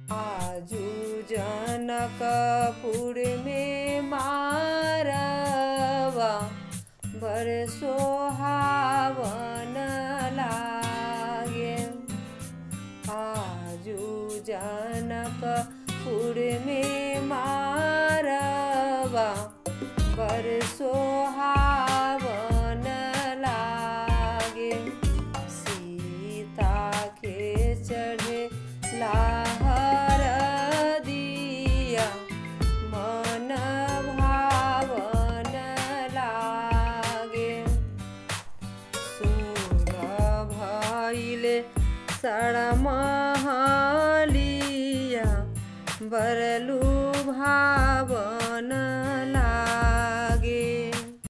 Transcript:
आजू जनकपुर में मारवा बर सोहावन लागे आजू जनकपुर में मारवा बर सोहावन लागे सीता के चढ़े लाहर दिया मन भावन लागे सुर भइले सड़महलिया बरलू